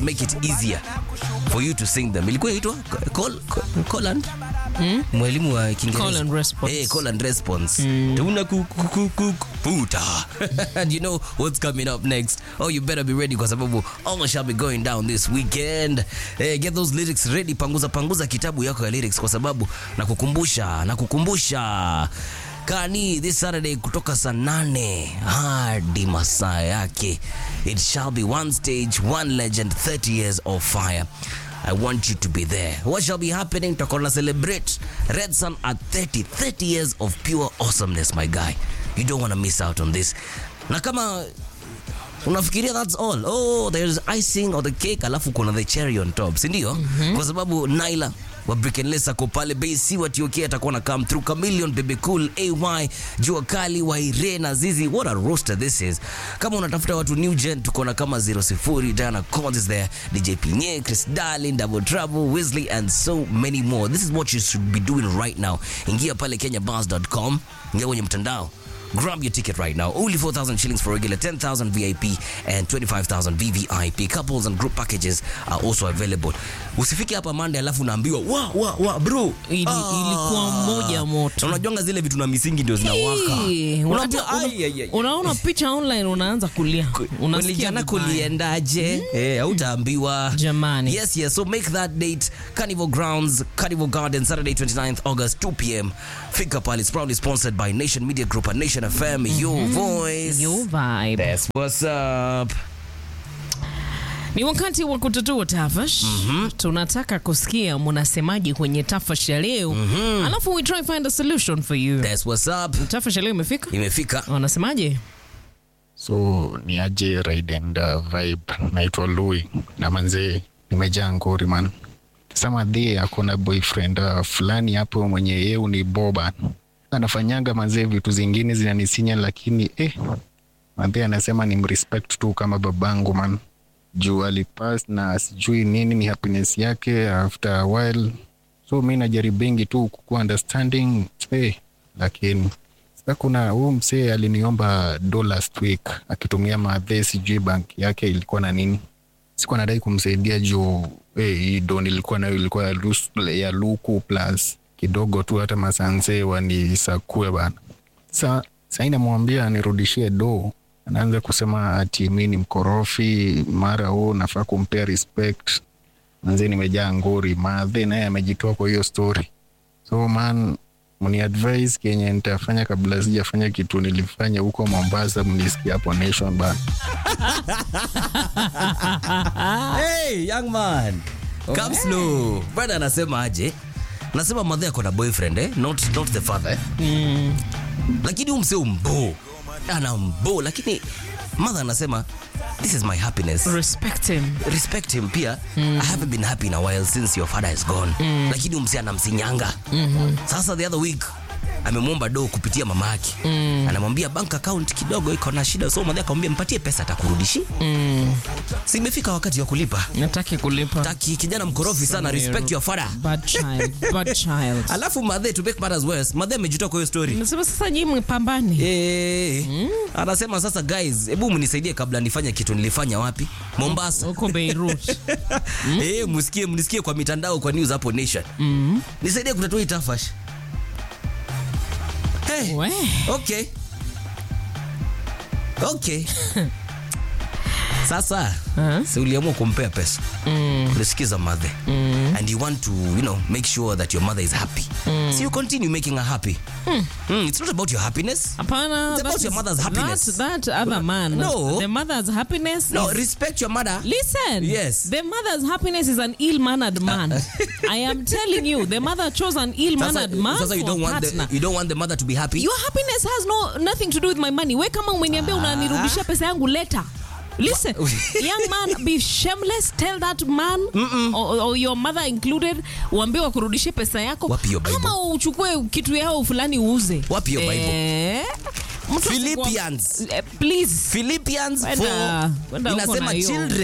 make it easier for you to sing them. Ilikuwa inaitwa call, call, call and mwalimu wa Kiingereza. Call and response. Eh, call and response. Tuna ku- ku- ku- ku- puta. and you know what's coming up next. Oh, you better be ready kwa sababu all shall be going down this weekend. Eh, get those lyrics ready. Panguza panguza kitabu yako ya lyrics kwa sababu nakukumbusha nakukumbusha Kani this Saturday kutoka saa nane hadi masaa yake. It shall be one stage, one legend, 30 years of fire. I want you to be there. What shall be happening? Tutakuwa na celebrate Red Sun at 30, 30 years of pure awesomeness, my guy. You don't want to miss out on this. Na kama unafikiria that's all oh there's icing or the cake alafu kuna the cherry on top si ndio kwa sababu naila wa Brickenless ako pale basi wa TOK atakuwa na come through Chameleon Baby Cool AY Jua Kali wa Irena Zizi what a roster this is kama unatafuta watu new gen tuko na kama 00 Diana Collins is there DJ Pinye Chris Darling Double Trouble Wesley and so many more this is what you should be doing right now ingia pale kenyabars.com ingia kwenye mtandao Grab your ticket right now. Only 4,000 shillings for regular, 10,000 VIP, and 25,000 VVIP. Couples and group packages are also available. Usifike hapa Monday alafu unaambiwa wa wa wa bro. Ili- ilikuwa moja moto. Na Unajuanga zile vitu na misingi ndio zinawaka. Hey, Unaambiwa unata- ai ai ai. unaona picha online unaanza kulia unasikia Ulijana vibaya. kuliendaje? Eh, hautaambiwa. Jamani. Yes, yes. So make that date Carnival Grounds, Carnival Garden, Saturday 29th August, 2 p.m. Fika pale. It's proudly sponsored by Nation Media Group and Nation FM, your voice. Your vibe. That's what's up. Ni wakati wa kutatua tafash. Tunataka kusikia mnasemaje kwenye tafash ya leo, alafu we try find a solution for you. That's what's up. Tafash ya leo imefika, Imefika. wanasemaje? so ni aje ride and uh, vibe naitwa Louis na manzee nimejaa ngori man sama dhie akona boyfriend uh, fulani hapo mwenye yeu ni boba anafanyanga manzee vitu zingine zinanisinya lakini eh, manzee anasema ni mrespect tu kama babangu man juu alipas na sijui nini ni happiness yake after a while so mi najaribingi tu kukuwa understanding eh, lakini sasa kuna huu msee aliniomba do last week akitumia madhe sijui bank yake ilikuwa na nini sikuwa nadai kumsaidia juu eh, hii do nilikuwa nayo ilikuwa ya, lus- ya luku plus kidogo tu hata masanse wanisakue bana sa sai namwambia nirudishie do anaanza kusema ati mi ni mkorofi mara huu nafaa kumpea respect manze nimejaa ngori madhe naye amejitoa kwa hiyo story so man mni advise kenye nitafanya kabla sijafanya kitu nilifanya huko mombasa mnisikia hapo nation bana Hey, young man. Come slow. Brother anasema aje? Anasema mother ako na boyfriend eh? Not, not the father eh? Lakini huyu msee mbo. Ana mbo lakini mother anasema this is my happiness. Respect him. respect him pia I haven't been happy in a while since your father is gone lakini umsi anamsinyanga sasa the other week amemwomba do kupitia mama yake anamwambia bank account kidogo iko na shida so madhe akamwambia mpatie pesa atakurudishi si imefika wakati wa kulipa Nataki kulipa. taki kijana mkorofi sana respect your father Bad child, bad child. alafu madhe to make matters worse madhe amejitoa kwa hiyo story Nasema sasa nyinyi mpambane. Eh, anasema sasa guys hebu mnisaidie kabla nifanye kitu nilifanya wapi mombasa Huko Beirut. Eh, msikie mnisikie kwa mitandao kwa news hapo nation nisaidie kutatua hii tafash hey, We. okay okay sasa Uh-huh. si uliamua kumpea pesa ulisikiza mother and you want to you know make sure that your mother is happy so you continue making her happy Mm, it's not about your happiness Hapana. It's about that your is- mother's happiness. That, that other man. No. The mother's happiness. no is- respect your mother Listen. Yes. The mother's happiness is an ill-mannered man. I am telling you, the mother chose an sasa, ill-mannered man sasa you for don't want partner. the, you don't want the mother to be happy Your happiness has no nothing to do with my money. We kama umeniambia unanirudishia pesa yangu later. Listen, young man, be shameless. Tell that man or, or your mother included, uambie wakurudishie pesa yako, Wapi hiyo Bible? ama uchukue kitu yao fulani uuze. Wapi hiyo Bible? Eh, mtu Philippians. asikuwa- eh, please Philippians Wenda- 4 wenda huko inasema na hiyo. children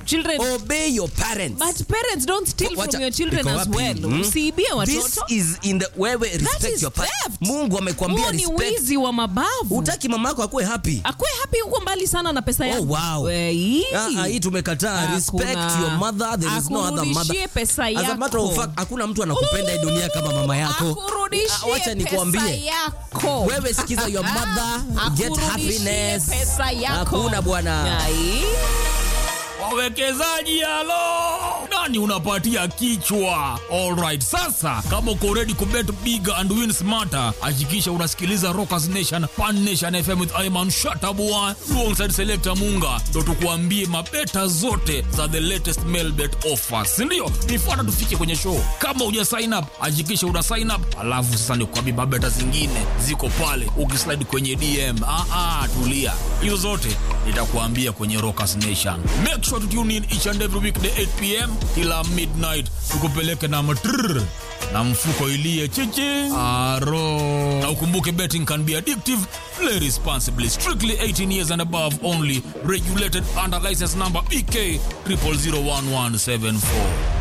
children obey your parents but parents don't steal Wacha- from your children iko as wapi? well Hmm? usiibie This watoto is in the wewe respect is your parents. theft. Mungu amekwambia huo ni respect. wizi wa mabavu Utaki mama yako akuwe happy. akwe happy huko mbali sana na pesa yangu wow. Wei. Ah, ah, hii tumekataa. Hakuna. Respect your mother. There is no other mother. Akurudishie pesa As a matter of yako. fact, hakuna mtu anakupenda hii dunia kama mama yako. Ah, akurudishie Wacha pesa nikwambie. yako Wewe sikiza your mother, get Akurudishie happiness. pesa yako Hakuna bwana. Ai. wawekezaji halo nani unapatia kichwa alright sasa kama uko ready kubet big and win smarter hakikisha unasikiliza rockers nation pan nation fm with iman shatabua alongside selector munga ndo tukuambie mabeta zote za the latest mailbet offers sindio nifuata tufike kwenye show kama uja sign up hakikisha una sign up alafu sasa nikuambie mabeta zingine ziko pale ukislide kwenye dm ah, ah, tulia hizo zote nitakuambia kwenye rockers nation make sure to tune in each and every weekday 8 pm kila midnight tukupeleke na matrrr na mfuko ilie chichi aro na ukumbuke betting can be addictive play responsibly strictly 18 years and above only regulated under license number bk 00011774